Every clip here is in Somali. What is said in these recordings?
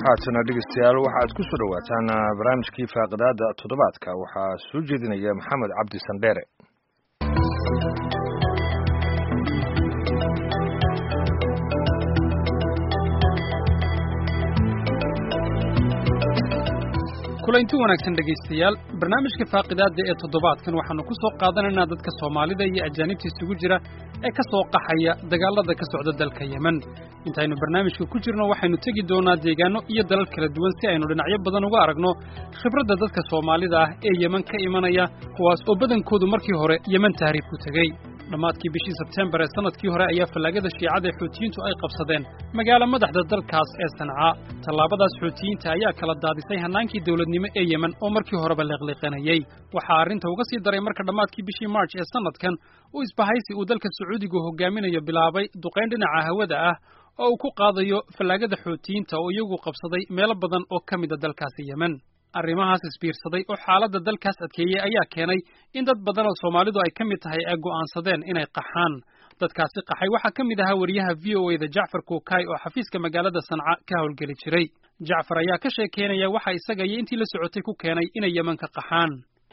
haatana dhegeystayaal waxaad ku soo dhowaataan barnaamijkii faaqidaada toddobaadka waxaa soo jeedinaya maxamed cabdi sandheere kulanti wanaagsan dhegaystayaal barnaamijka faaqidaadda ee toddobaadkan waxaannu ku soo qaadanaynaa dadka soomaalida iyo ajaanibta isugu jira ee ka soo qaxaya dagaallada ka socda dalka yemen intaynu barnaamijka ku jirno waxaynu tegi doonaa deegaanno iyo dalal kala duwan si aynu dhinacyo badan uga aragno khibradda dadka soomaalida ah ee yemen ka imanaya kuwaas oo badankoodu markii hore yemen tahriib ku tegey dhammaadkii bishii sebtembar ee sannadkii hore ayaa fallaagada shiicada ee xuutiyiintu ay qabsadeen magaalo madaxda dalkaas ee sancaa tallaabadaas xuutiyiinta ayaa kala daadisay hannaankii dawladnimo ee yemen oo markii horeba leeqliiqanayey waxaa arrinta uga sii daray marka dhammaadkii bishii march ee sannadkan uu isbahaysi uu dalka sacuudigu hogaaminayo bilaabay duqayn dhinaca hawada ah oo uu ku qaadayo fallaagada xuutiyiinta oo iyagu qabsaday meelo badan oo ka mida dalkaasi yemen arrimahaas isbiirsaday oo xaaladda dalkaas adkeeyey ayaa keenay in dad badan oo soomaalidu ay ka mid tahay ay go'aansadeen inay qaxaan dadkaasi qaxay waxaa ka mid ahaa wariyaha v o e da jacfar kuukay oo xafiiska magaalada sanca ka howlgeli jiray jacfar ayaa ka sheekeynaya waxa isaga iyo intii la socotay ku keenay inay yeman ka qaxaan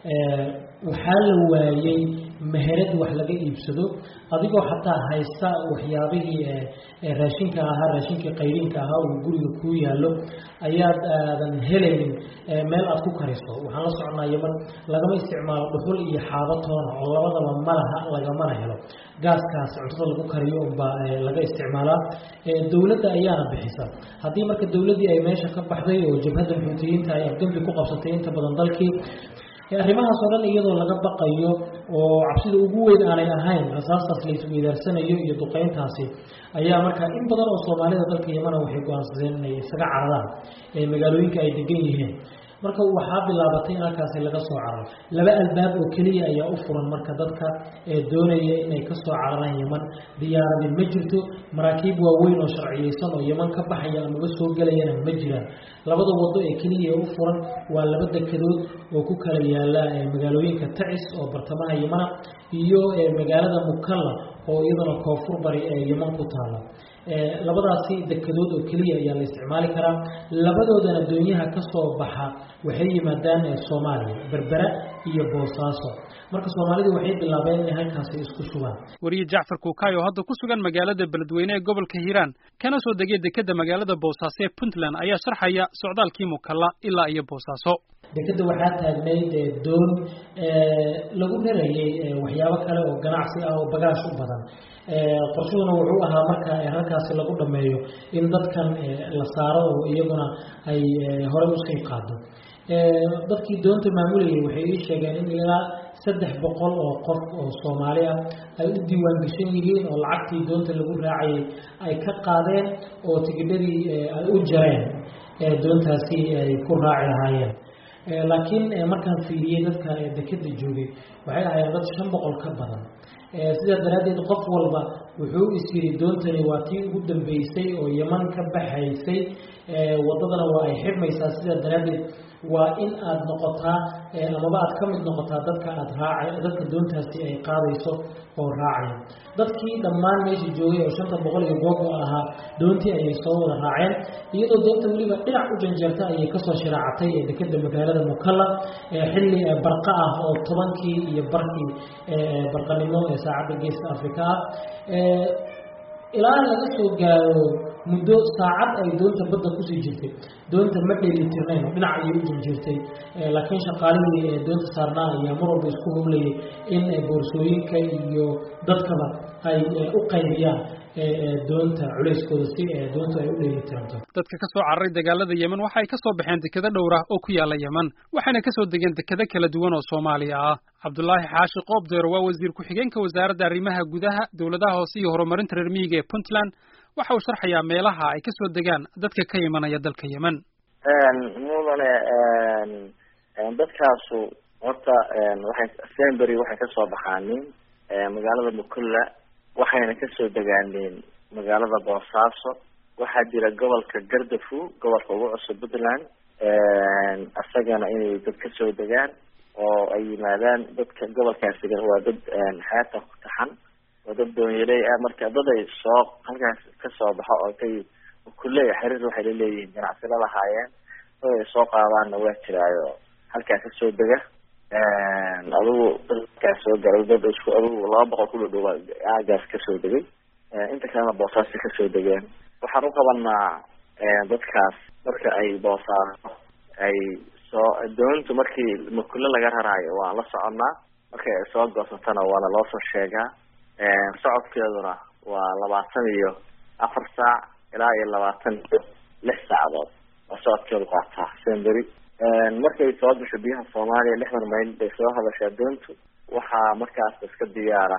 waxaa la waayey meherad wax laga iibsado adigoo xataa haysta waxyaabihii raashinka ahaa raashinkii qayrinka ahaa uu guriga kuu yaallo ayaad aadan helaynin meel aad ku kariso waxaan la soconaa yeman lagama isticmaalo dhuxul iyo xaabo toona oo labadaba malaha lagamana helo gaaskaas cuntada lagu kariyo unbaa laga isticmaalaa dowladda ayaana bixisa haddii marka dowladdii ay meesha ka baxday oo jabhadda xuutiyiinta ay afgembi ku qabsatay inta badan dalkii arrimahaas oo dhan iyadoo laga baqayo oo cabsida ugu weyn aanay ahayn rasaastaas la isweydaarsanayo iyo duqeyntaasi ayaa marka in badan oo soomaalida dalka yemana waxay go-aansadeen inay isaga cararaan magaalooyinka ay degan yihiin marka waxaa bilaabatay in halkaasi laga soo cararo laba albaab oo keliya ayaa u furan marka dadka ee doonaya inay ka soo cararaan yeman diyaaradin ma jirto maraakiib waaweyn oo sharciyeysan oo yeman ka baxaya amaba soo gelayana ma jiraan labada wado ee keliya ee u furan waa laba dekedood oo ku kala yaala magaalooyinka tacis oo bartamaha yemana iyo magaalada mukalla oo iyadana koonfur bari ee yeman ku taala labadaasi dekedood oo keliya ayaa la isticmaali karaa labadoodana doonyaha ka soo baxa waxay yimaadaan soomaaliya berbera iyo boosaaso marka soomaalidu waxay bilaabeen inay halkaasi isku sugaan wariye jacfar kuukay oo hadda ku sugan magaalada beledweyne ee gobolka hiiraan kana soo degay dekedda magaalada boosaaso ee puntland ayaa sharxaya socdaalkii mukalla ilaa iyo boosaaso dekedda waxaa taagnayd doon lagu rarayey waxyaabo kale oo ganacsi ah oo bagaash u badan qorshuhuna wuxuu ahaa marka halkaasi lagu dhameeyo in dadkan la saaro oo iyaguna ay horey usii qaado dadkii doonta maamulayay waxay ii sheegeen in ilaa saddex boqol oo qof oo soomaali ah ay u diiwaan geshan yihiin oo lacagtii doonta lagu raacayay ay ka qaadeen oo tigidhadii ay u jareen doontaasi ay ku raaci lahaayeen laakiin markaan fiiriyey dadka dekeda joogay waxay ahaayeen dad shan boqol ka badan sidaa daraaddeed qof walba wuxuu is yiri doontani waa tii ugu dambeysay oo yeman ka baxaysay waddadana waa ay xidhmaysaa sidaa daraaddeed waa in aad noqotaa amaba aad ka mid noqotaa dadka aad raaca dadka doontaasi ay qaadayso oo raacaya dadkii dhammaan meesha joogay oo shanta boqol iyo googo ahaa doontii ayay soo wada raaceen iyadoo doonta weliba dhinac u janjeerta ayay kasoo shiraacatay ee dekeda magaalada mukalla xilli barqa ah oo tobankii iyo barkii barqanimo ee saacadda geeska afrika ah ilaa laga soo gaaro muddo saacad ay doonta badda kusii jirtay doonta ma dheelitirnayn oo dhinac ayay u janjeertay laakiin shaqaalihii doonta saarnaa ayaa mar walba isku howlayay in boorsooyinka iyo dadkaba ay u qaybiyaan doonta culeyskooda si doontu ay u dheelitiranto dadka ka soo cararay dagaalada yemen waxa ay ka soo baxeen dekado dhowr ah oo ku yaala yemen waxayna ka soo degeen dekado kala duwan oo soomaaliya ah cabdulaahi xaashi qoobdeer waa wasiir ku-xigeenka wasaaradda arrimaha gudaha dowladaha hoose iyo horumarinta reer miyiga ee puntland waxa uu sharxayaa meelaha ay ka soo degaan dadka ka imanaya dalka yemen mudane dadkaasu horta waxay sembery waxay kasoo baxaanin magaalada mukulla waxayna kasoo degaaneen magaalada boosaaso waxaa jira gobolka gardafu gobolka ugu cusub puntland isagana inay dad kasoo degaan oo ay yimaadaan dadka gobolkaasi waa dad xeebta ku taxan oo dad doonyaley ah marka dad ay soo halkaas kasoo baxo oo kay kuleya xiriir waxay la leeyihiin ganacsi la lahaayeen oo ay soo qaadaanna waa jiraayo halkaa kasoo dega adigu dadkaa soo garay dad isku adigu laba boqol ku dhadhow aagaas kasoo degay inta kalena boosaasi kasoo degeen waxaan u qabanaa dadkaas marka ay boosaaso ay soo doontu markii makule laga raraayo waan la soconnaa markay ay soo goosatana waana loo soo sheegaa socodkeeduna waa labaatan iyo afar saac ilaa iyo labaatan iyo lix saacadood oo socodkeedu qaataa semberi markay soo gasho biyaha soomaaliya lixdan mayl bay soo hadashaa doontu waxaa markaas iska diyaara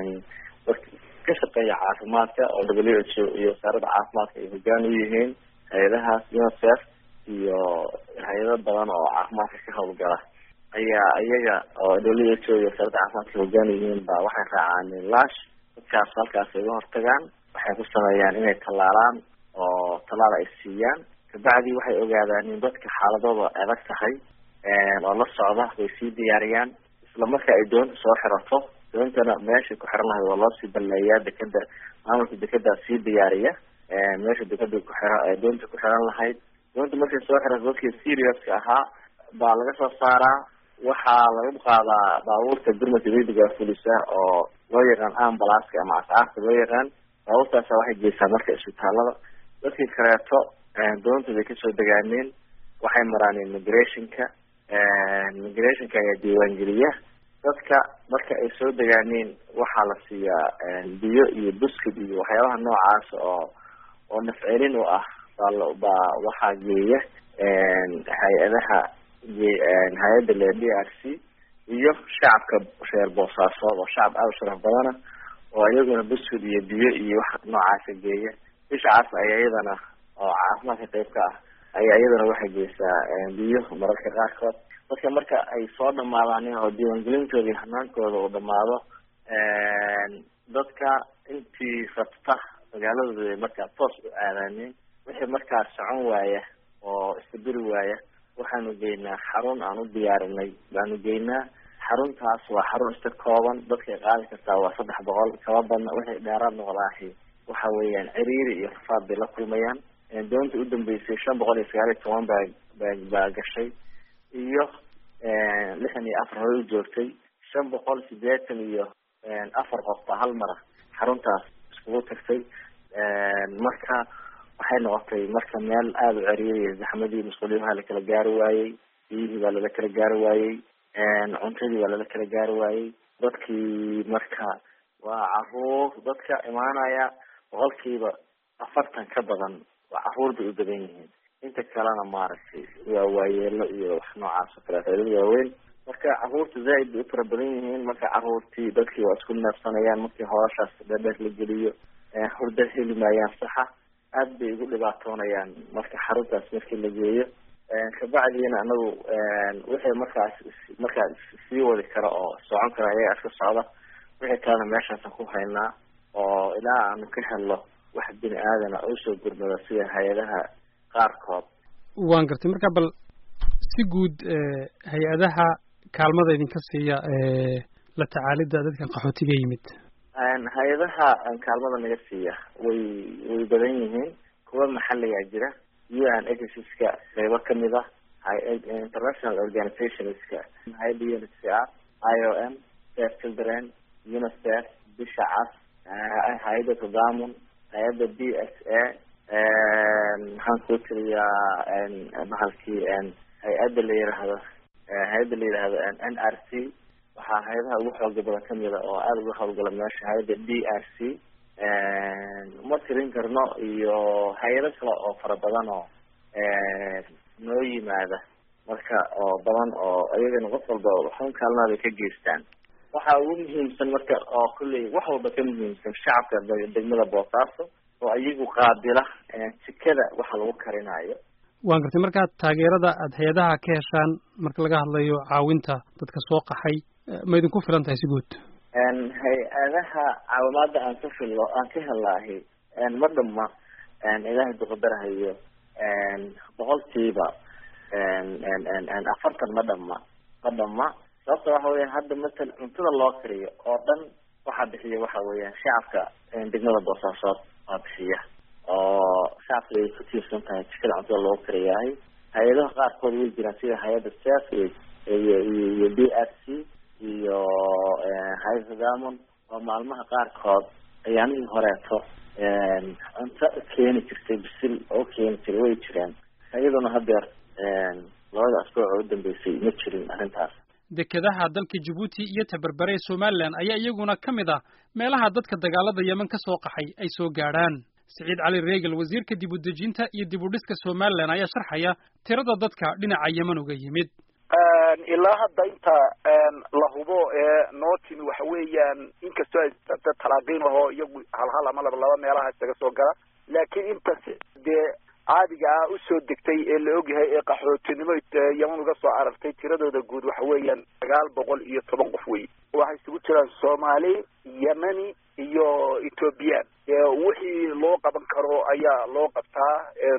ka shaqeeya caafimaadka oo w h o iyo wasaaradda caafimaadka ay hogaan u yihiin hay-adahaas unicef iyo hay-ado badan oo caafimaadka ka hawlgala ayaa iyaga oo w h o iyo wasaaradda caafimaadka hogaan yihiin ba waxay raacaan lash dadkaas halkaas ay uga hortagaan waxay ku sameeyaan inay tallaalaan oo tallaal ay siiyaan kabacdi waxay ogaadaan in dadka xaaladooda adag tahay oo la socda way sii diyaariyaan isla marka ay doonta soo xirato doontana meeshay ku xiran lahayd waa loosii balleeyaa dekeda maamulka dekedaa sii diyaariya meesha dekeda kuxira doonta ku xiran lahayd doonta markay soo xirato dadkii seriouska ahaa baa laga soo saaraa waxaa lagu qaadaa baabuurta gurmadka degdega fulisa oo loo yaqaan ambalaska ama ascaarta loo yaqaan baabuurtaasa waxay geysaa marka isbitaalada dadkii kaleeto doonta bay kasoo degaaneen waxay maraan immigrationka immigrationka ayaa diiwaangeliya dadka marka ay soo degaaneen waxaa la siiyaa biyo iyo buskid iyo waxyaabaha noocaas oo oo nafcelin u ah baa baa waxaa geeya hay-adaha hay-adda le d r c iyo shacabka reer boosaasood oo shacab aada u sharaf badana oo iyaguna buskid iyo biyo iyo wax noocaasa geeya bishacaas ayaa iyadana oo caafimaadka qayb ka ah ayaa iyadana waxay geysaa biyo mararka qaarkood dadka marka ay soo dhamaadaan oo diiwaangelintooda iyo hanaankooda uu dhamaado dadka intii rabta magaaladooda ay markaa toos u aadaaneen wixii markaa socon waaya oo istabiri waaya waxaanu geynaa xarun aan u diyaarinay baanu geynaa xaruntaas waa xarun iska kooban dadkay qaadi kartaa waa saddex boqol kaba badna wixii dheeraad noqdaahi waxa weeyaan ciriiri iyo rafaad bay la kulmayaan doonta udambeysay shan boqol iyo sagaal iyo toban baa baa baa gashay iyo lixdan iyo afar hore u joogtay shan boqol sideetan iyo afar qof baa hal mara xaruntaas iskugu tagtay marka waxay noqotay marka meel aada u ceriiriya zaxmadii masquuliyaha la kala gaari waayey biyihii baa lala kala gaari waayey cuntadii baa lala kala gaari waayey dadkii marka waa caruur dadka imaanaya boqolkiiba afartan ka badan waa caruur bay u badan yihiin inta kalena maaragtay waa waayeelo iyo wax noocaas oo kaleeto dad waaweyn marka caruurta zaaid bay u fara badan yihiin marka caruurtii dadkii waa isku neefsanayaan markii hooshaas dhadheer la geliyo hurda heli maayaan saxa aad bay ugu dhibaatoonayaan marka xaruntaas markii la geeyo kabacdiina anagu wixii markaas markaa sii wadi kara oo socon kara ayaga iska socda wixii kalena meeshaasaan ku haynaa oo ilaa aanu ka helno wax bini aadana usoo gurmada sida hay-adaha qaarkood waan gartay marka bal si guud hay-adaha kaalmada idinka siiya la tacaalidda dadkan qaxootiga yimid hay-adaha kaalmada naga siiya way way badan yihiin kuwa maxaligaa jira u n agencies-ka qeybo kamid ah international organizationska hay-adda unicr i o m save children unicef bisha cas hay-adda tadamun hay-adda b s a maxaan kuu tiriyaa bahalkii hay-adda la yiraahdo hay-adda la yidhaahdo n r c waxaa hay-adaha ugu xooga badan kamida oo aada uga hawlgala meesha hay-adda d r c uma tirin karno iyo hay-ado kale oo fara badan oo noo yimaada marka oo badan oo iyagana qof walba waxun kaalmaada ka geystaan waxaa ugu muhiimsan marka oo kulley wax walba ka muhiimsan shacabka degmada boosaaso oo iyagu qaabila jikada waxa lagu karinayo waan gartay markaa taageerada aada hay-adaha ka heshaan marka laga hadlayo caawinta dadka soo qaxay ma idinku filan tahay si guud hay-adaha caawimaada aan ka filo aan ka helaahi ma dhama ilaahay duqadarahayo boqolkiiba afartan ma dhama ma dhama sababta waxa weya hadda matal cuntada loo kariyo oo dhan waxaa bixiya waxa weeyaan shacabka degmada boosaasood waa bixiya oo shacabka ay ku tiirsan tahay jikada cuntada loogu karayahay hay-adaha qaarkood way jiraan sida hay-adda sef iyo iyo iyo b r c iyo hay-adda diamond oo maalmaha qaarkood ayaamihii horeeto cunto keeni jirtay bisil oo keeni jiray way jireen iyaduna hadeer labada asbuuc oo udambeysay ma jirin arrintaas dekedaha dalka jabuuti iyo tabarbare ee somalilan ayaa iyaguna ka mid ah meelaha dadka dagaalada yemen ka soo qaxay ay soo gaadhaan siciid cali reegal wasiirka dib u dejinta iyo dib u dhiska somalilan ayaa sharxaya tirada dadka dhinaca yemen uga yimid ilaa hadda inta la hubo ee noo timi waxa weeyaan inkastoo ay talaaqiin ahoo iyagu halhal ama laba laba meelaha isaga soo gala laakiin inta dee caadiga ah usoo degtay ee la ogyahay ee qaxootinimo yeman uga soo aragtay tiradooda guud waxa weeyaan sagaal boqol iyo toban qof wey waxay isugu jiraan soomaali yemeni iyo ethoobiyan wixii loo qaban karo ayaa loo qabtaa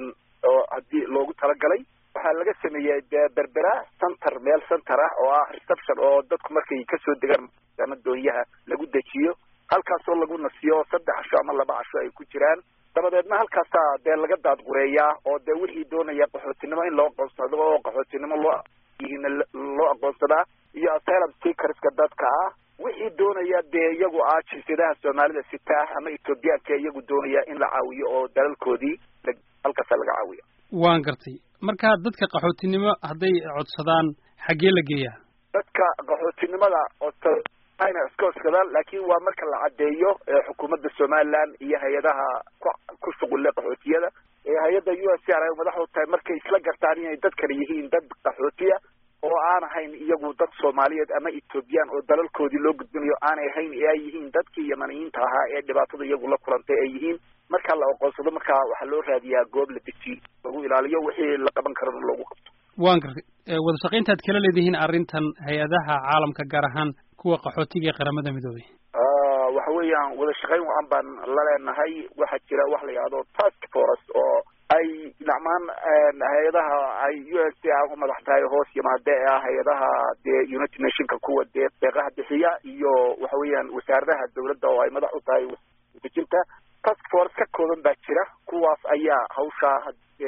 oo haddii loogu talagalay waxaa laga sameeyey berbera center meel center ah oo ah reception oo dadku markay kasoo degaan ama doonyaha lagu dejiyo halkaasoo lagu nasiyo saddex casho ama laba casho ay ku jiraan dabadeedna halkaasaa dee laga daadgureeyaa oo dee wixii doonaya qaxootinimo in loo aqoonsado oo qaxootinimo loo yihiin loo aqoonsadaa iyo asylum seekerska dadka ah wixii doonaya dee iyagu ah jinsiyadaha soomaalida sita ama ethoobiyaanka iyagu doonaya in la caawiyo oo dalalkoodii halkaasaa laga caawiya waan gartay marka dadka qaxootinimo hadday codsadaan xaggee la geeyaa dadka qaxootinimada ayna iska codsadaan laakiin waa marka la caddeeyo xukuumadda somaliland iyo hay-adaha ku ku shuqulle qaxootiyada hay-adda u s r ay madaxdu tahay markay isla gartaan inay dad kale yihiin dad qaxootiya oo aan ahayn iyagu dad soomaaliyeed ama ethoobiyan oo dalalkoodii loo gudbinayo aanay ahayn ee ay yihiin dadkii yamaniyiinta ahaa ee dhibaatada iyagu la kulantay ay yihiin marka la aqoonsado markaa waxaa loo raadiyaa goob la deji lagu ilaaliyo wixii la qaban karana loogu qabto waan gartay wada shaqayntaad kala leedihiin arrintan hay-adaha caalamka gaar ahaan kuwa qaxootiga ee qaramada midoobay waxa weeyaan wada shaqayn wacan baan la leenahay waxaa jira wax la yidhahdo task force oo ay dhacmaan hay-adaha ay u s a u madax tahay hoos yimaade ee ah hay-adaha dee united nationka kuwa dee deeqaha bixiya iyo waxa weeyaan wasaaradaha dawladda oo ay madax u tahay dejinta task force ka kooban baa jira kuwaas ayaa hawshaa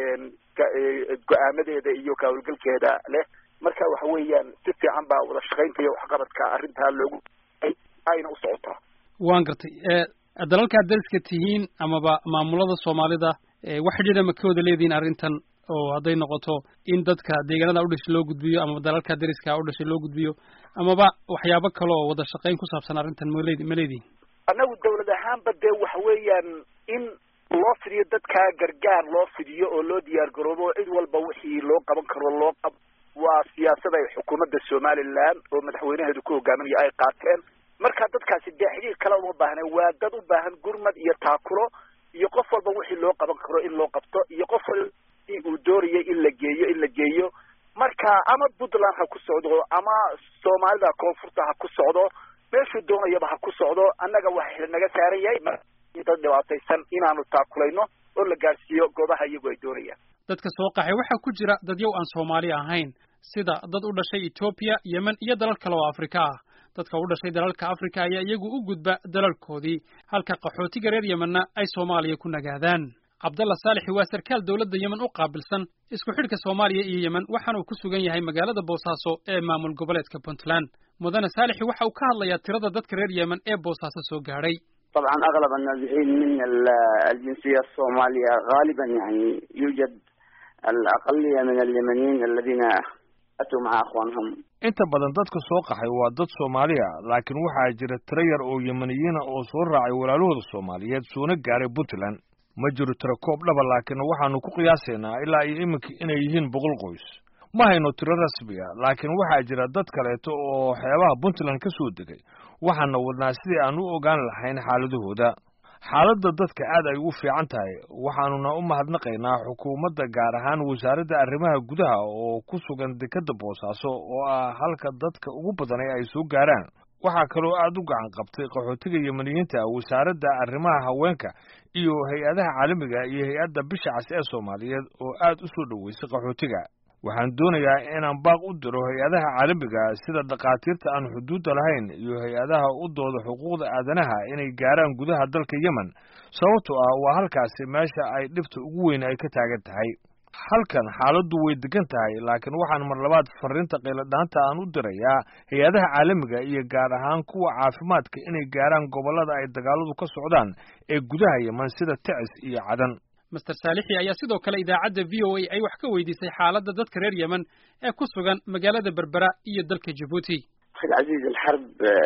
go-aamadeeda iyo kahawlgalkeeda leh marka waxa weeyaan si fiican baa wada shaqaynta iyo waxqabadka arrintaa loogu ayna u socotaa waan gartay dalalkaad dariska tihiin amaba maamulada soomaalida wax xidhiidha ma ka wada leedihiin arrintan oo hadday noqoto in dadka deegaanada udhashay loo gudbiyo amaba dalalka dariska udhashay loo gudbiyo amaba waxyaabo kale oo wada shaqayn ku saabsan arrintan male ma leedihin annagu dawlad ahaanba dee waxa weeyaan in loo fidiyo dadkaa gargaar loo fidiyo oo loo diyaar garoobo cid walba wixii loo qaban karo loo qab waa siyaasad ay xukuumadda somaliland oo madaxweynaheedu ku hogaaminayo ay qaateen marka dadkaasi dee xidhiir kale uma baahna waa dad u baahan gurmad iyo taakulo iyo qof walba wixii loo qaban karo in loo qabto iyo qof walba uu doonayay in la geeyo in la geeyo marka ama puntland ha ku socdo ama soomaalida koonfurta ha ku socdo meeshuu doonayaba ha ku socdo annaga waxa naga saaran yahay dad dhibaataysan inaanu taakulayno oo la gaadhsiiyo goobaha iyagu ay doonayaan dadka soo qaxay waxaa ku jira dadyow aan soomaali ahayn sida dad u dhashay etoobiya yemen iyo dalal kale oo afrika ah dadka u dhashay dalalka afrika ayaa iyagu u gudba dalalkoodii halka qaxootiga reer yemenna ay soomaaliya ku nagaadaan cabdalla saalixi waa sarkaal dowladda yemen u qaabilsan isku xidhka soomaaliya iyo yemen waxaanuu ku sugan yahay magaalada boosaaso ee maamul goboleedka puntland mudane saalixi waxa uu ka hadlayaa tirada dadka reer yemen ee boosaaso soo gaadhay طبعا اغلب النازحين من الجنسيه الصوماليه غالبا يعني يوجد الاقليه من اليمنيين الذين اتوا مع اخوانهم inta badan dadka soo qaxay waa dad soomaali ah laakiin waxaa jira tiro yar oo yemeniyiina oo soo raacay walaalahooda soomaaliyeed soona gaaray puntland ma jiro tiro koob dhaba laakiin waxaanu ku qiyaasaynaa ilaa iyo iminka inay yihiin boqol qoys ma hayno tiro rasmiga laakiin waxaa jira dad kaleeto oo xeebaha puntland ka soo degay waxaana wadnaa sidii aan u ogaan lahayn xaaladahooda xaaladda dadka aad ay u fiican tahay waxaanuna u mahadnaqaynaa xukuumadda gaar ahaan wasaaradda arrimaha gudaha oo ku sugan dekedda boosaaso oo ah halka dadka ugu badanay ay soo gaaraan waxaa kaloo aad u gacan qabtay qaxootiga yemeniyiinta wasaaradda arrimaha haweenka iyo hay-adaha caalamiga iyo hay-adda bisha cas ee soomaaliyeed oo aad u soo dhoweysay qaxootiga waxaan doonayaa inaan baaq u diro hay-adaha caalamiga sida dhakhaatiirta aan xuduudda lahayn iyo hay-adaha u dooda xuquuqda aadanaha inay gaaraan gudaha dalka yemen sababtoo ah waa halkaasi meesha ay dhibta ugu weyn ay ka taagan tahay halkan xaaladdu way degan tahay laakiin waxaan mar labaad fariinta qayladhaanta aan u dirayaa hay-adaha caalamiga iyo gaar ahaan kuwa caafimaadka inay gaaraan gobollada ay dagaaladu ka socdaan ee gudaha yemen sida tecis iyo cadan master saalixi ayaa sidoo kale idaacadda v o a ay wax ka weydiisay xaaladda dadka reer yemen ee ku sugan magaalada berbera iyo dalka jabuuti أخي العزيز الحرب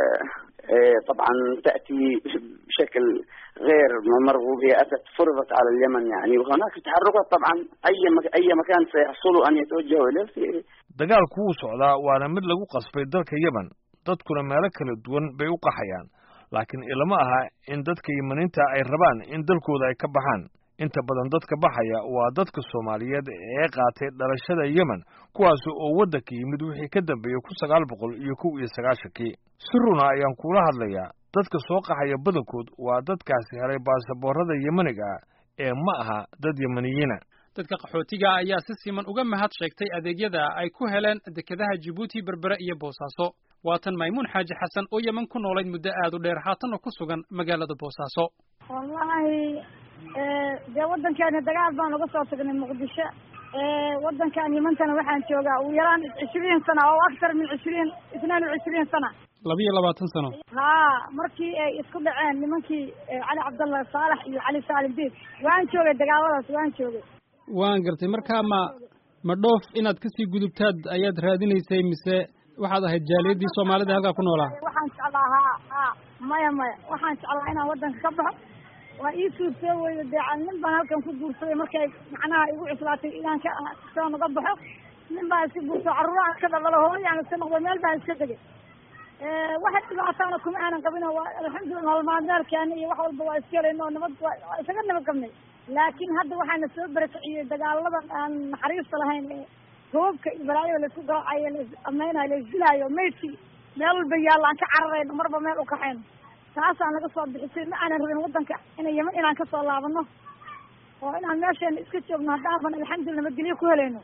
طبعا تأتي بشكل غير مرغوب هي أتت فرضت على اليمن يعني وهناك تحركات طبعا أي أي مكان سيحصلوا أن يتوجهوا إليه في dagaalku wuu socdaa waana mid lagu qasbay dalka yemen dadkuna meelo kala duwan bay u qaxayaan laakiin ilama aha in dadka yemeniinta ay rabaan in dalkooda ay ka baxaan inta badan dadka baxaya waa dadka soomaaliyeed ee qaatay dhalashada yemen kuwaas oo waddanka yimid wixii ka dambeeyey kun sagaal boqol iyo kow iyo sagaashankii si runa ayaan kula hadlayaa dadka soo qaxaya badankood waa dadkaasi helay baasaboorada yemeniga ee ma aha dad yemeniyiina dadka qaxootiga ayaa si siman uga mahad sheegtay adeegyada ay ku heleen dekedaha jabuuti berbere iyo boosaaso waatan maymuun xaaji xasan oo yemen ku noolayd muddo aad u dheer haatanna ku sugan magaalada boosaaso wallahi dee waddankeena dagaal baan uga soo tagnay muqdisho waddankan yimantana waxaan joogaa ugu yaraan cishriin sana oo aktar min cishriin isnaan wa cishriin sana labiyo labaatan sano haa markii ay isku dhaceen nimankii cali cabdallah saalax iyo cali saalim diid waan joogay dagaaladaas waan joogay waan gartay markaa ma ma dhoof inaad kasii gudubtaad ayaad raadinaysay mise waxaad ahayd jaaliyadii soomaalida halkaa ku noolaa waxaan jeclaa haa haa maya maya waxaan jeclaa inaan waddanka ka baxo waa ii suurtoo weyda dee nin baan halkan ku guursaday markay macnaha igu cuslaatay inaan ka soo naga baxo nin baan iska guurso carruuraan iska dhaldhalo hooyaan iska noqdo meel baan iska degay waxa dhibaataana kuma aanan qabin oo waa alxamdulillah nolol maalmeelkeena iyo wax walba waa iska helayno oo nabad waa isaga nabad qabnay laakiin hadda waxaana soo barakiciyey dagaaladan aan naxariista lahayn ee roobka iyo balaayada laisku garaacayo lais ameynayo laisdilaayo maydkii meel walba yaallo aan ka cararayno marba meel u kaxayno taasaan naga soo bixisay ma aanan rabin waddanka inay yeman inaan kasoo laabano oo inaan meesheena iska joogno haddaaban alxamdulillah nabadgelyo ku helayno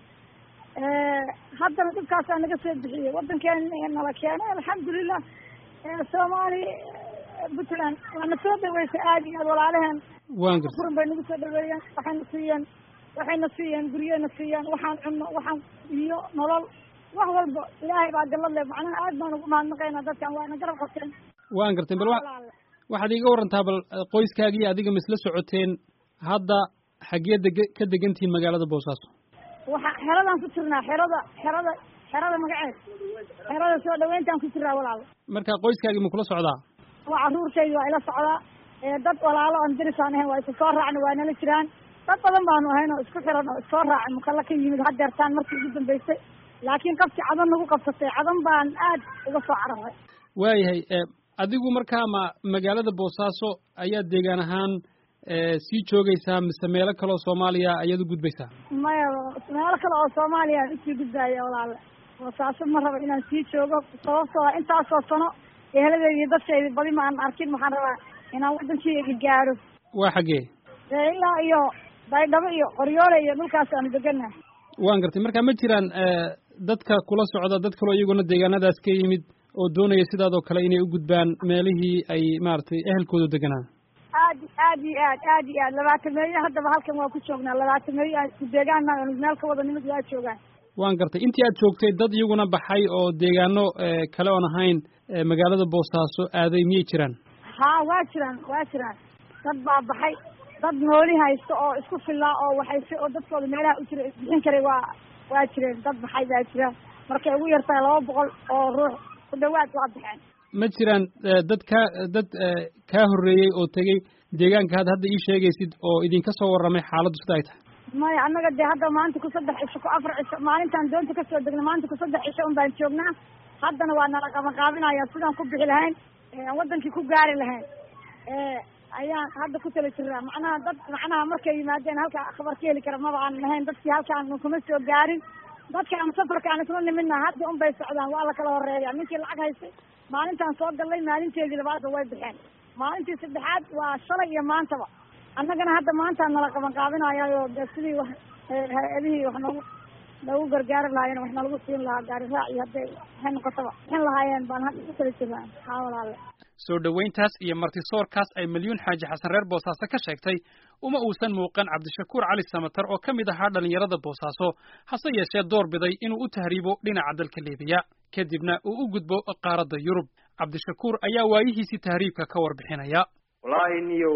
haddana dhibkaasaa naga soo bixiyey waddankeena nala keenay alxamdulilah soomaali puntland waana soo dhaweysay aada iyo aad walaalaheen waan gartay furan bay nagu soo dhaweeyeen waxayna siiyeen waxayna siiyeen guryena siiyeen waxaan cunno waxaan iyo nolol wax walba ilaahay baa gallad leh macnaha aad baan ugu mahadnaqaynaa dadkan waana garab qabteen waan gartay bal wa waxaad iiga warantaa bal qoyskaagii adiga ma isla socoteen hadda xaggee dege ka degantihiin magaalada boosaaso waxa xeradaan ku jirnaa xerada xerada xerada magaceed xerada soo dhaweyntaan ku jirnaa walaalo marka qoyskaagii ma kula socdaa waa carruurtaydi waa ila socdaa dad walaalo aan dirisaan ahayn waa isu soo raacna waa nala jiraan dad badan baanu ahayn oo isku xiran oo issoo raacay mukalla ka yimid hadeertaan markii ugu dambeysay laakiin qafkii cadan nagu qabsatay cadan baan aad uga soo cararay waayahay adigu markaa ma magaalada boosaaso ayaad deegaan ahaan sii joogaysaa mise meelo kale oo soomaaliya ayaad u gudbaysaa maya meelo kale oo soomaaliya aan usii gudbaaya walaale boosaaso ma raba inaan sii joogo sababtoo ah intaasoo sano eheladeyda iyo dadkayda badi ma aan arkin waxaan rabaa inaan waddankeyga gaaro waa xaggee ilaa iyo baydhabo iyo qoryoole iyo dhulkaas aanu degannahay waan gartay marka ma jiraan dadka kula socda dad kaloo iyaguna deegaanadaas ka yimid oo doonaya sidaadoo kale inay u gudbaan meelihii ay maaragtay ehelkoodu deganaa aad aad iyo aad aad iyo aad labaatameeyo haddaba halkan waa ku joognaa labaatameeyo aan isku deegaana meel ka wada nimid waa joogaan waan gartay intii aad joogtay dad iyaguna baxay oo deegaano kale oon ahayn magaalada boosaaso aaday miyay jiraan haa waa jiraan waa jiraan dad baa baxay dad nooli haysta oo isku fillaa oo waxayse oo dadkooda meelaha u jira isbixin karay waa waa jireen dad baxay baa jira markay ugu yartahay laba boqol oo ruux ku dhawaad waa baxeen ma jiraan dad kaa dad kaa horreeyey oo tegey deegaanka had hadda ii sheegaysid oo idinka soo warramay xaaladdu sida ay tahay maya annaga dee hadda maanta ku saddex cisho ku afar cisho maalintaan doonta kasoo degna maanta ku saddex cisho un baan joognaa haddana waa nala qabanqaabinaya sidaan ku bixi lahayn aan waddankii ku gaari lahayn ayaan hadda ku tala jiraa macnaha dad macnaha markay yimaadeen halka khabar ka heli kara maba aan lahayn dadkii halkaan kuma soo gaarin dadka aan safarka aan isla nimidna hadda un bay socdaan waa la kala horeeya ninkii lacag haystay maalintaan soo gallay maalinteedii labaadba way baxeen maalintii saddexaad waa shalay iyo maantaba annagana hadda maantaan nala qaban qaabinayayo de sidii wax hay-adihii wax noogu lagu gargaari lahaayeen waxna lagu siin lahaa gaari raac iyo hadday waxay noqotaba bixin lahaayeen baan hadda ku kala jirnaa haa walaale soo dhoweyntaas iyo martisoorkaas ay milyuun xaaji xasan reer boosaaso ka sheegtay uma uusan muuqan cabdishakuur cali samatar oo ka mid ahaa dhallinyarada boosaaso hase yeeshee door biday inuu u tahriibo dhinaca dalka liibiya kadibna uu u gudbo qaaradda yurub cabdishakuur ayaa waayihiisii tahriibka ka warbixinaya wallaahi niyow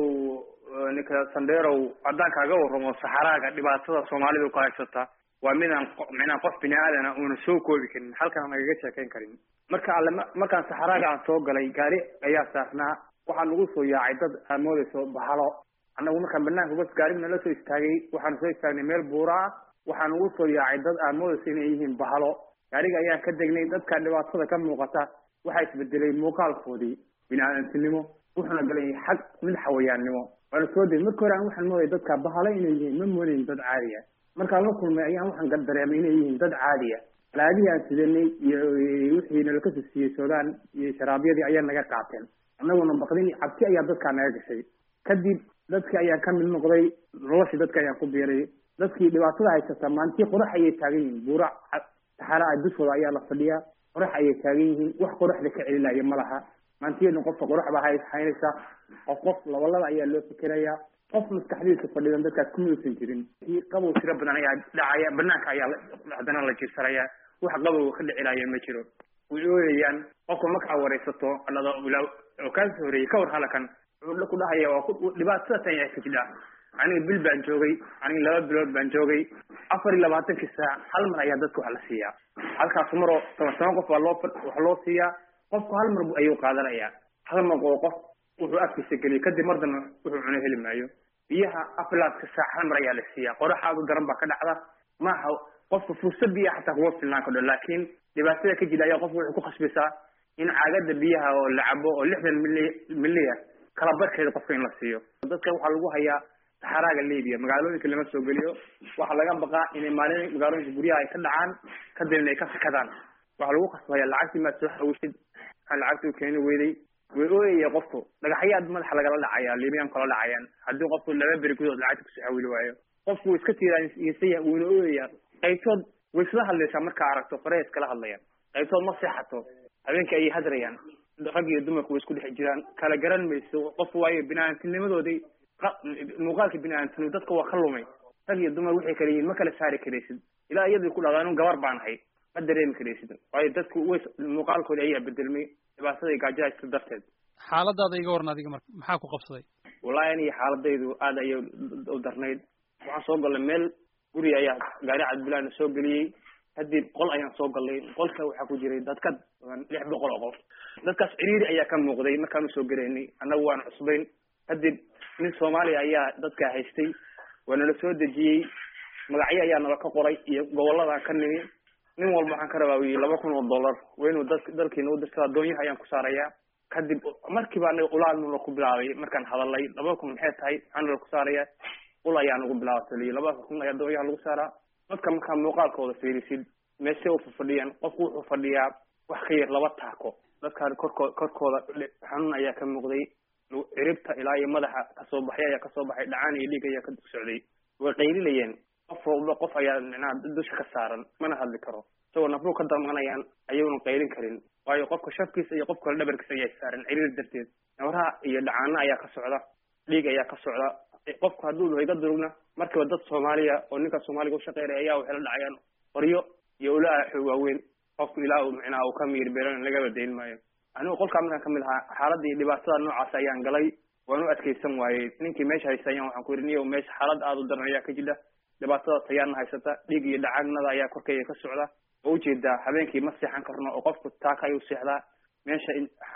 ninka sandheerow haddaan kaaga warramo saxaraaga dhibaatada soomaalida ku haysata waa midaan micnaa qof bini aadana uuna soo koobi karin halkan nagaga sheekayn karin marka alle markaan saxaraaga aan soo galay gaari ayaa saarnaa waxaa nagu soo yaacay dad aad moodayso bahalo annagu markaan banaanka bas gaarigna la soo istaagay waxaanu soo istaagnay meel buura ah waxaa nagu soo yaacay dad aad moodayso inay yihiin bahalo gaariga ayaan ka degnay dadka dhibaatada ka muuqata waxaa isbedelay muuqaalkoodii bini aadantinimo wuxuuna galay xag mid xawayaannimo waana soo degay marka hore aan waxaan moodaya dadka bahalo inay yihiin ma moodayn dad caadiya markaan la kulmay ayaan waxaan dareemay inay yihiin dad caadiya alaabihii aan sidanay iyo wixii nala kasoo siiyey soodaan iyo sharaabyadii ayaa naga qaateen annaguna baqdin cabsi ayaa dadkaa naga gashay kadib dadki ayaan ka mid noqday noloshii dadka ayaan ku biiray dadkii dhibaatada haysata maantii qorax ayay taagan yihiin buura saxara a dushooda ayaa la fadhiyaa qorax ayay taagan yihiin wax qoraxda ka celilaya ma laha maantiyadna qofka qorax baa hay haynaysa qof qof labalaba ayaa loo fikerayaa qof maskaxdiisa fadhidan dadkaas kuma uusan jirin qabow tiro badan ayaa dhacaya banaanka ayaa haddana la jirsanayaa wax qabow ka dhicilaya ma jiro way ooyayaan qofka markaa waraysato alada oo kaasoo horeeyey ka war halakan wuxuu ku dhahaya waa dhibaatada tan yaa ka jidha aniga bil baan joogay aniga laba bilood baan joogay afar iyo labaatankii saac hal mar ayaa dadka wax la siiyaa halkaas maroo toban toban qof baa loo wax loo siiyaa qofku hal mar ayuu qaadanayaa hal mar oo qof wuxuu afkiisa geliyo kadib mar dambe wuxuu cuno heli maayo biyaha aflaadka saac hal mar ayaa la siiyaa qorax aad u daran baa ka dhacda maaha qofka fursad biyaha xataa kuma filnaan kadho laakiin dhibaatada ka jira ayaa qofka wuxuu ku khasbisaa in caagada biyaha oo la cabo oo lixdan mili miliya kala barkeeda qofka in la siiyo dadka waxaa lagu hayaa saxaraaga libiya magaalooyinka lama soo geliyo waxaa laga baqaa inay maalin magaalooyinka guryaha ay ka dhacaan kadibna ay ka fikadaan waxaa lagu khasbaya lacagtii maad soo xawishid maxaa lacagtii u keeni weyday way ooyaya qofku dhagaxyaad madaxa lagala dhacaya libiyan kala dhacayaan haddii qofku laba beri gudood lacagta kusoo xawili waayo qofku wuu iska tiiraysaya wuuna ooyaya qaybtood way isla hadlaysaa markaa aragto faraha iskala hadlayaan qaybtood ma seexato habeenkii ayay hadrayaan rag iyo dumarku way isku dhex jiraan kala garan mayso qofku waayo bini-aadamtinimadoodii muuqaalka bini-aadamtinimo dadka waa ka lumay rag iyo dumar waxay kala yihiin ma kala saari karaysid ilaa iyadii ku dhahdaa inu gabar baan ahay ma dareemi karaysid waayo dadku way muuqaalkoodi ayaa bedelmay dhibaatada gaajada isla darteed xaaladaada iga waran adiga marka maxaa ku qabsaday wallahi aniga xaaladaydu aad ayay u darnayd waxaan soo galnay meel guri ayaa gaari cadbilaana soo geliyey kadib qol ayaan soo galnay qolka waxaa ku jiray dadka lix boqol oo qof dadkaas ciriiri ayaa ka muuqday markaan usoo gelaynay annagu waan cusbayn kadib nin soomaaliya ayaa dadkaa haystay waa nala soo dejiyey magacyo ayaa nala ka qoray iyo gobolladan ka nimi nin walba waxaan ka rabaa wi laba kun oo dollar waa inuu dad dalkiina u dirtada doonyaha ayaan ku saarayaa kadib markiiba anaga ulaadnula ku bilaabay markaan hadalay laba kun maxay tahay maxaa nala ku saaraya ul ayaa nagu bilaabatay laba kun ayaa doonyaha lagu saaraa dadka markaa muuqaalkooda fiirisid meeshe u fadhiyaan qofku wuxuu fadhiyaa wax ka yar laba taako dadkaan korkoo korkooda xanuun ayaa ka muuqday ciribta ilaa iyo madaxa kasoo baxay ayaa kasoo baxay dhacaan iyo dhiig ayaa ka socday way qaylinayeen qof walba qof ayaa micnaha dusha ka saaran mana hadli karo isagoo nafruu ka damanayaan ayuuna qaylin karin waayo qofka shafkiisa iyo qofka dhabarkiisa ayaa saaran ciriir darteed nabaraha iyo dhacaano ayaa ka socda dhiig ayaa ka socda qofku hadduu dhaho iga durugna markiiba dad soomaaliya oo ninka soomaaliga ushaqeynaya ayaa waxay la dhacayaan qoryo iyo ulaa xoog waaweyn qofku ilaa uu micnaha uu ka miir beelan lagaba dayn maayo anigu qolkaa markaan kamid ahaa xaaladda iyo dhibaatada noocaas ayaan galay waan u adkaysan waayey ninkii meesha haysta ayaan waxaan ku yidhi niyow meesha xaalad aada u daran ayaa ka jidha dhibaatada tayaarna haysata dhiig iyo dhacagnada ayaa korkayga ka socda oo ujeedaa habeenkii ma seexan karno oo qofku taaka ayuu seexdaa meesha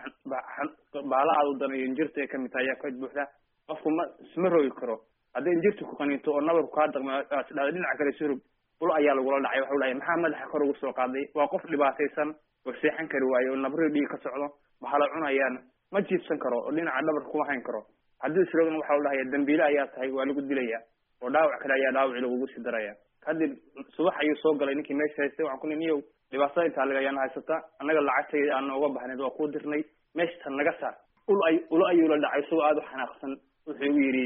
baala aada u daran iyo injirta ay kamid tahay ayaa ka buuxda qofku ma isma rogi karo haddii injirta ku qaniinto oo nabarku kaa daqma dhada dhinaca kale surug ul ayaa lagula dhacay waxau dhahay maxaa madaxa kor ugu soo qaaday waa qof dhibaataysan oo seexan kari waayo oo nabri dhiig ka socdo bahalo cunayaan ma jiibsan karo oo dhinaca dhabarka kuma hayn karo haddii isroogna waxaa la dhahaya dambiile ayaa tahay waa lagu dilaya oo dhaawac kale ayaa dhaawaci lagugu sii daraya kadib subax ayuu soo galay ninkii meesha haystay waxaan ku ni niyow dhibaatada intaa lagayaana haysata annaga lacagtayda aan nooga bahnayd waa kuu dirnay meeshatan naga saar ul ay ula ayuu la dhacay isagoo aada u xanaaqsan wuxuu igu yidhi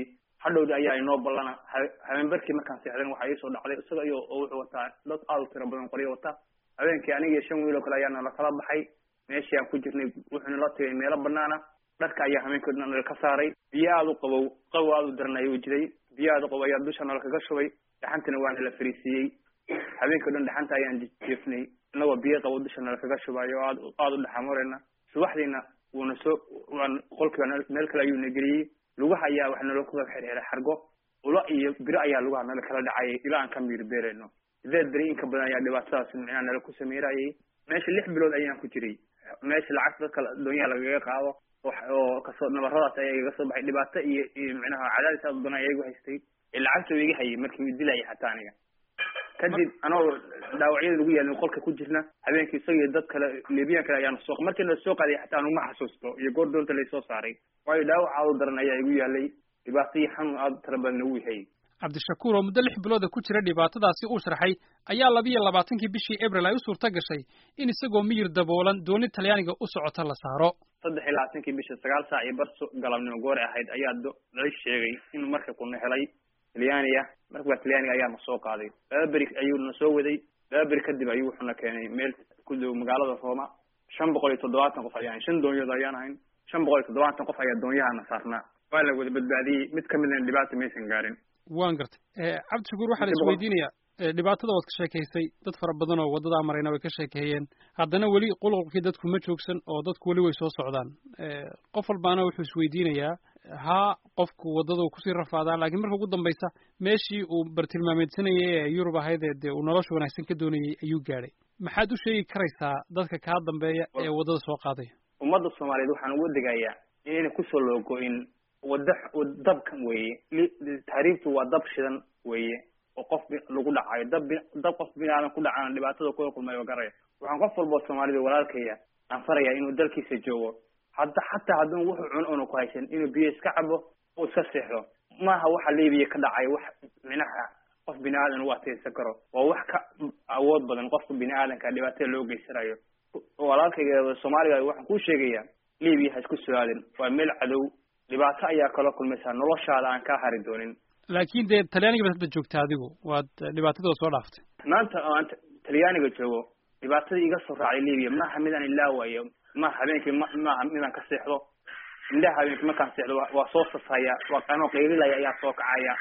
hadhowda ayaa inoo ballana habeenbarkii markaan seexdan waxaa iisoo dhacday isaga iyo oo wuxuu wataa dad aada u tiro badan qoryo wata habeenkii aniga iyo shan wiil oo kale ayaa nala kala baxay meeshii aan ku jirnay wuxuuna la tagay meelo banaana dharka ayaa habeenkii dhan nala ka saaray biyo aada u qabow qabow aada u daran ayuu jiray biyo aada u qabow ayaa dusha nala kaga shubay dhaxantana waa nala fariisiiyey habeenkii o dhan dhaxanta ayaan jeefnay inagoo biyo qabow dusha nala kaga shubayo o aad aada u dhaxamurayna subaxdiina wuuna soo waan qolkiiba meel kale ayuu na geliyey lugaha ayaa wax nala kuga xirxiray xargo ula iyo biro ayaa lugaha nala kala dhacayay ilaa aan ka miir beerayno sideed beri inka badan ayaa dhibaatadaas micnaha nala ku sameyrayay meesha lix bilood ayaan ku jiray meesha lacagta dadka doonyaha lagaga qaado oo kasoo nabaradaas ayaa igaga soo baxay dhibaato iyo iyo micnaha cadaadis aad badan ayaa igu haystay lacagta iga hayay markii u dilayay hataa aniga kadib anoo dhaawacyada lagu yaalin qolka ku jirna habeenkii isaga dad kale libiyan kale ayaanu soo markii la soo qaaday xataa anuma xasuusto iyo goor doonta laysoo saaray waayo dhaawac aada u daran ayaa igu yaalay dhibaato iyo xanuun aada tira badan ugu hayay cabdishakuur oo muddo lix bilooda ku jira dhibaatadaasi uu sharxay ayaa labiyo labaatankii bishii abril ay u suurta gashay in isagoo miyir daboolan dooni talyaaniga u socota la saaro saddex iyo labaatankii bisha sagaal saac iyo bar galabnimo goore ahayd ayaa la sheegay inuu marka kuna helay talyaaniya marka talyaaniga ayaa na soo qaaday laba beri ayuu na soo waday laba beri kadib ayuu wuxuuna keenay meel ku dhow magaalada rooma shan boqol iyo toddobaatan qof ayaan shan doonyood ayaan ahayn shan boqol iyo toddobaatan qof ayaa doonyahana saarnaa waa la wada badbaadiyey mid kamidna dhibaata maysan gaarin waan gartay cabdishakuur waxaa la isweydiinayaa dhibaatada waad ka sheekaysay dad fara badan oo waddadaa marayna way ka sheekeeyeen haddana weli qulqulkii dadku ma joogsan oo dadku weli way soo socdaan qof walbaana wuxuu isweydiinayaa haa qofku waddada kusii rafaadaa laakiin marka ugu dambaysa meeshii uu bartilmaameedsanayay ee yurub ahayd ee dee uu nolosha wanaagsan ka doonayay ayuu gaadhay maxaad u sheegi karaysaa dadka kaa dambeeya ee waddada soo qaadaya ummadda soomaaliyeed waxaan ugu degayaa inayna kusoo loogo-in wada dabkan weeye taariiftu waa dab shidan weeye oo qof lagu dhacayo dab dab qof binaadan ku dhacana dhibaatada kula kulmayo garaya waxaan qof walboo soomaalida walaalkaya aan farayaa inuu dalkiisa joogo hadda xataa hadduu wuxuu cuno una ku haysan inuu biyo iska cabo oo iska seexdo maaha waxa libiya ka dhacay wax minaha qof bini aadan u ateysan karo waa wax ka awood badan qofka bini aadanka dhibaatada loo geysanayo walaalkayga soomaaliga waxaan kuu sheegayaa libiya ha isku soo-aadin waa meel cadow dhibaato ayaa kala kulmaysaa noloshaada aan kaa hari doonin laakiin dee talyaaniga baad hadda joogta adigu waad dhibaatadooda soo dhaaftay maanta oo aan talyaaniga joogo dhibaatadii iga soo raacday libiya maaha midaan ilaawayo maaha habeenkii ma maaha midaan ka seexdo indhaha habeenkii markaan seexdo waa soo sasaya waa anoo qaylilaya ayaa soo kacaya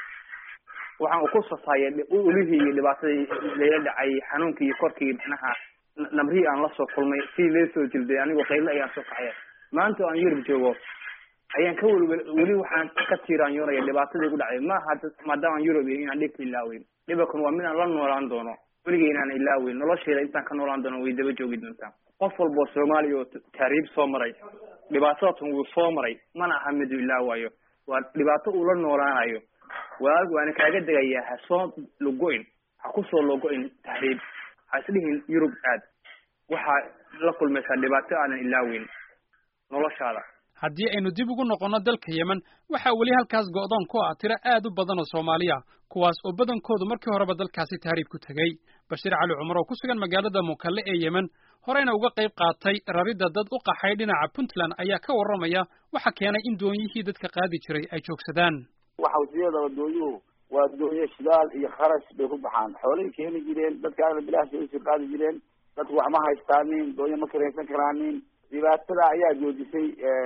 waxaan ku sasaya ulihii iyo dhibaatadii layla dhacay xanuunkii iyo korkii micnaha namrihii aan lasoo kulmay sidii lee soo jilday anigoo qaylil ayaan soo kacaya maanta oo aan yurub joogo ayaan ka wel weli waxaan ka tiiraanyoonaya dhibaatadii ku dhacday maaha maadaamaan yurub iyo inaan dhibka ilaaweyn dhibakan waa midaan la noolaan doono weligay inaan ilaaweyn nolosheeda intaan ka noolaan doono way daba joogi doontaa qof walboo soomaaliya oo taariib soo maray dhibaatadatan wuu soo maray mana aha miduu ilaawayo waa dhibaato uu la noolaanayo walaal waana kaaga degayaa ha soo logo-in ha kusoo logo-in tahriib ha isdhihin yurub aad waxaa la kulmaysaa dhibaato aadan ilaaweyn noloshaada haddii aynu dib ugu noqonno dalka yemen waxaa weli halkaas go'doon ku ah tiro aad u badan oo soomaaliya kuwaas oo badankoodu markii horeba dalkaasi tahriib ku tegey bashiir cali cumar oo ku sugan magaalada mukalle ee yemen horeyna uga qayb qaatay raridda dad u qaxay dhinaca puntland ayaa ka warramaya waxa keenay in doonyihii dadka qaadi jiray ay joogsadaan waxa wasiyadaba doonyuhu waa doonyo shidaal iyo kharash bay ku baxaan xoolay keeni jireen dadkaana bilaashbay usii qaadi jireen dadku wax ma haystaanin doonyo ma kiraysan karaanin dhibaatada ayaa joojisay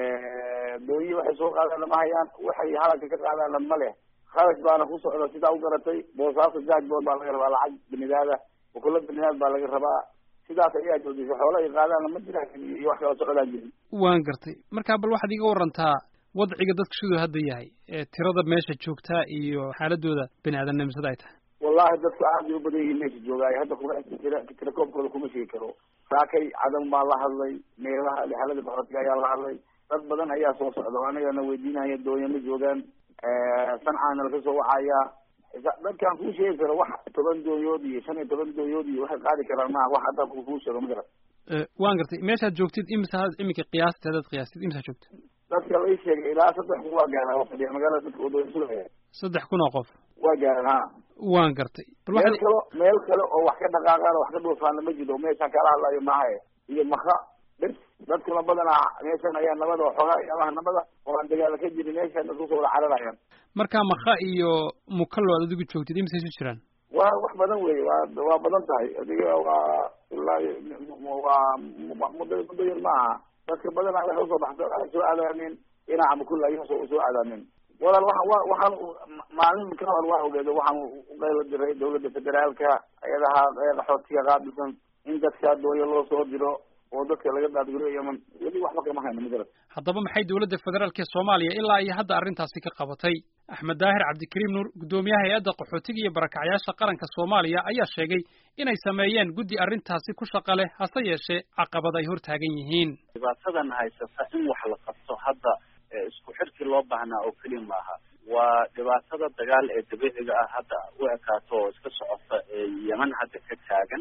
doonyi waxay soo qaadaan lama hayaan waxay halalka ka qaadaanna ma leh kharash baana ku socda sidaa u garatay boosaaso jaajbood baa laga rabaa lacag binidaada ukula binidaad baa laga rabaa sidaas ayaa joojisay xoola ay qaadaanna ma jiraan iyo wax kala socdaan jirin waan gartay marka bal waxaad iga warantaa wadciga dadku siduu hadda yahay ee tirada meesha joogtaa iyo xaaladooda bini aadamnimisada ay tahay wallahi dadku aad bay u badan yihiin meesha joogaayo hadda kuma tira tirakoobkooda kuma sheegi karo saakay cadam baa la hadlay meelaha lixalada baxoodka ayaa la hadlay dad badan ayaa soo socda oo anagana weydiinaya doonya ma joogaan sancaana laga soo wacayaa dadkaan kuu sheegi karo wax toban doonyood iyo shan iyo toban doonyood iyo waxay qaadi karaan maaha wax hadda kuu sheego ma garat waan gartay meeshaad joogtid imisa iminka qiyaasta hadaad qiyaastid imisaa joogtid dadka la sheegay ilaa saddex kun waa gaaraan oo fadhiya magaalada dadka wadooyin sugaya saddex kun oo qof waa gaaraan ha waan gartay meel kale meel kale oo wax ka dhaqaaqaan wax ka dhuufaana ma jiro meeshaan kala hadlayo maaha iyo maka bes dadkuna badanaa meeshan ayaa nabada waxoogaa yaabaha nabada oo aan dagaala ka jirin meeshan dadku soo wada cararayaan marka makha iyo mukallo aad adigu joogtid imise isu jiraan waa wax badan wey waa waa badan tahay adiga waa ilaa waa muddo muddo yar ma aha dadka badanaa waxay usoo baxsa waxay soo aadaanin dhinaca mukulla ayay soo usoo aadaanin walaal waa wa waxaan maalin ka hor waa ogeedo waxaan uqayla diray dawladda federaalka ayadaha qaxootiga qaabilsan in dadka dooyo loo soo diro oo dadka laga daadguro yeman weli waxba kama hayno magarad haddaba maxay dowladda federaalk ee soomaaliya ilaa iyo hadda arrintaasi ka qabatay axmed daahir cabdikariim nuur guddoomiyaha hay-adda qaxootiga iyo barakacyaasha qaranka soomaaliya ayaa sheegay inay sameeyeen guddi arrintaasi ku shaqa leh hase yeeshee caqabad ay hor taagan yihiin dhibaatadan haysata in wax la qabto hadda isku xirkii loo baahnaa oo keliya maaha waa dhibaatada dagaal ee dabiiciga ah hadda u ekaato oo iska socota ee yeman hadda ka taagan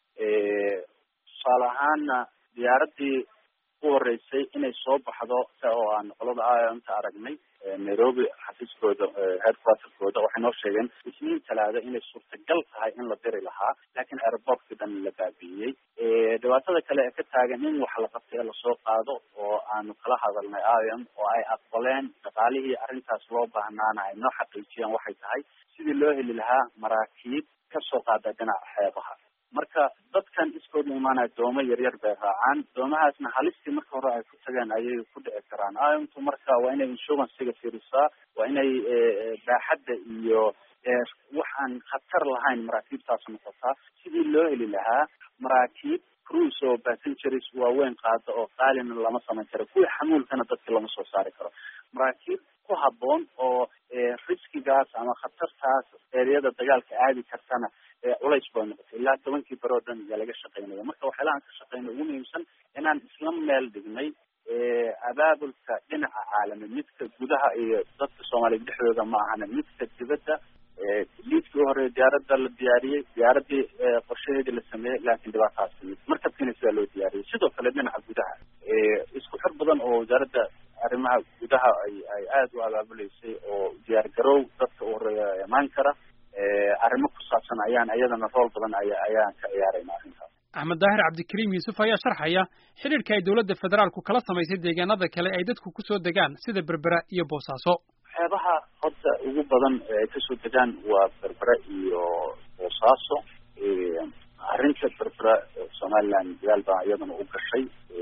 tusaale ahaana diyaaradii u horeysay inay soo baxdo sa oo aan qolada inta aragnay nairobi xafiiskooda headquarterkooda waxay noo sheegeen isniin talaada inay suurtagal tahay in la diri lahaa laakiin airportkii dhan la baabi'iyey dhibaatada kale ee ka taagan in wax la qabtay ee lasoo qaado oo aanu kala hadalnay iom oo ay aqbaleen dhaqaalihii arrintaas loo baahnaana ay noo xaqiijiyeen waxay tahay sidii loo heli lahaa maraakiib kasoo qaada dhinaca xeebaha marka dadkan iskooda imaanaya doomo yaryar bay raacaan doomahaasna halistii marka hore ay ku tageen ayay ku dhici karaan imtu marka waa inay insurancega fiirisaa waa inay baaxadda iyo wax aan khatar lahayn maraakiibtaas noqotaa sidii loo heli lahaa maraakiib cruise oo passengers waaweyn qaada oo qaalina lama samayn karo kuwii xamuulkana dadka lama soo saari karo maraakiib ku habboon oo riskigaas ama khatartaas eeriyada dagaalka aadi kartana culays bay noqotay ilaa tobankii bare oo dhan ayaa laga shaqaynaya marka waxyaalahan ka shaqeyna ugu muhiimsan inaan isla meel dhignay abaabulka dhinaca caalami midka gudaha iyo dadka soomaaliya dhexdooda ma ahana midka dibadda liidkii u horeeya diyaaradda la diyaariyey diyaaradii qorshaheedii la sameeyey laakiin dhibaataas timid markabkiina sidaa loo diyaariyey sidoo kale dhinaca gudaha isku xir badan oo wasaaradda arrimaha gudaha ay ay aada u abaabuleysay oo diyaar garow dadka u horeeya imaan kara arrimo ku saabsan ayaan iyadana rool badan aya ayaan ka ciyaarayna arrintaas axmed daahir cabdikariim yuusuf ayaa sharxaya xidhiirka ay dowladda federaalku kala samaysay deegaanada kale ay dadku kusoo degaan sida berbera iyo boosaaso waxyaabaha horta ugu badan ay kasoo degaan waa berbera iyo boosaaso arrinta berbera somaliland dagaal baa iyadana u gashay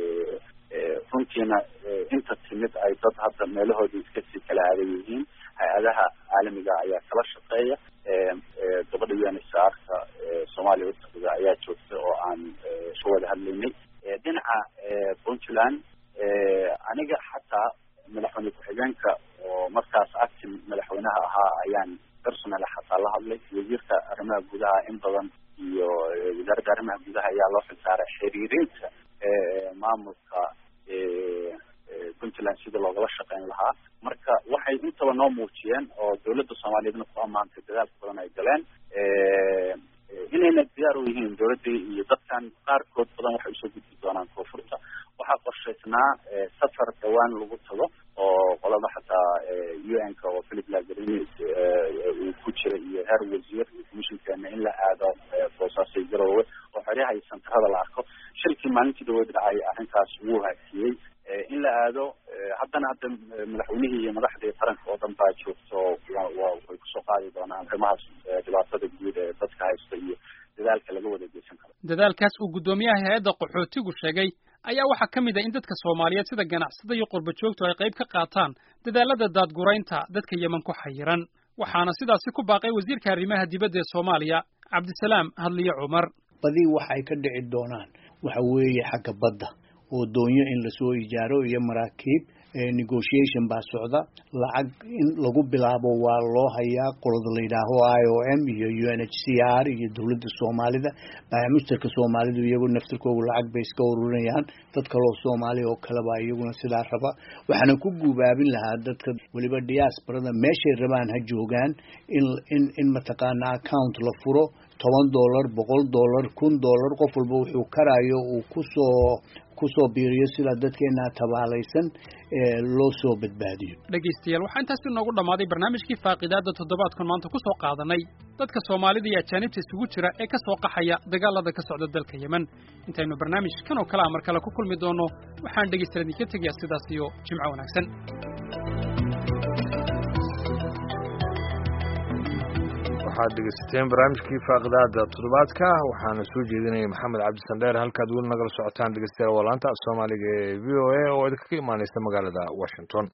runtiina inta timid ay dad hadda meelahoodii iska sii kala aadan yihiin hay-adaha caalamiga ayaa kala shaqeeya gabadha u n h r ka soomaaliya utaqida ayaa joogta oo aan ka wada hadlaynay dhinaca puntland aniga xataa madaxweyne ku-xigeenka oo markaas actin madaxweynaha ahaa ayaan personal xataa la hadlay wasiirka arrimaha gudaha in badan iyo wasaaradda arrimaha gudaha ayaa loo xilsaaray xiriirinta maamulka puntland sida loogala shaqeyn lahaa marka waxay intaba noo muujiyeen oo dawladda soomaaliyeedna ku ammaantay dadaalka badan ay galeen inayna diyaar u yihiin dawladdii iyo dadkan qaarkood badan waxay usoo gudbi doonaan koonfurta waxaa qorshaysnaa safar dhawaan lagu tago oo qolada xataa u n ka oo philip lagarini uu ku jira iyo heer wasiir iyo commissionkeena in la aado boosaasay garoowe oo xeryaha iyo santarada la arko shilkii maalintii dhaweyd dhacay arrintaas wuu hakiyey in la aado haddana hadda madaxweynihii iyo madaxdii qaranka oo dhan baa joogto way kusoo qaadi doonaan arrimahaas dhibaatada guud ee dadka haysta iyo dadaalka laga wada geysan karo dadaalkaas uu guddoomiyaha hay-adda qaxootigu sheegay ayaa waxaa ka mid ah in dadka soomaaliyeed sida ganacsada iyo qurba joogtu ay qayb ka qaataan dadaalada daadguraynta dadka yeman ku xayiran waxaana sidaasi ku baaqay wasiirka arrimaha dibadda ee soomaaliya cabdisalaam hadliye cumar badii waxay ka dhici doonaan waxa weeye xagga badda oo doonyo in lasoo ijaaro iyo maraakiib negotiation baa socda lacag in lagu bilaabo waa loo hayaa qolada la yidhaaho i o m iyo u n h c r iyo dowladda soomaalida baamusterka soomaalidu iyagu naftirkoogu lacag bay iska ururinayaan dad kaloo soomaaliya oo kaleba iyaguna sidaa raba waxaana ku guubaabin lahaa dadka weliba diasporada meeshay rabaan ha joogaan in in in mataqaana account la furo toban dollar boqol dollar kun dollar qof walba wuxuu karayo uu kusoo kusoo biiriyo sida dadkeena tabaalaysan loo soo badbaadiyo dhegaystayaal waxaa intaasi inoogu dhammaaday barnaamijkii faaqidaada toddobaadkan maanta ku soo qaadanay dadka soomaalida iyo ajaanibta isugu jira ee ka soo qaxaya dagaalada ka socda dalka yemen intaynu barnaamijkan oo kale a mar kale ku kulmi doonno waxaan dhegaystayaal idinka tegayaa sidaas iyo jimco wanaagsan waxaad dhegeysateen barnaamijkii faaqidaada toddobaadka waxaana soo jeedinaya maxamed cabdisandheer halkaad weli nagala socotaan dhegeystayaal waa laanta soomaaliga ee v o a oo idinkaga imaaneysa magaalada washington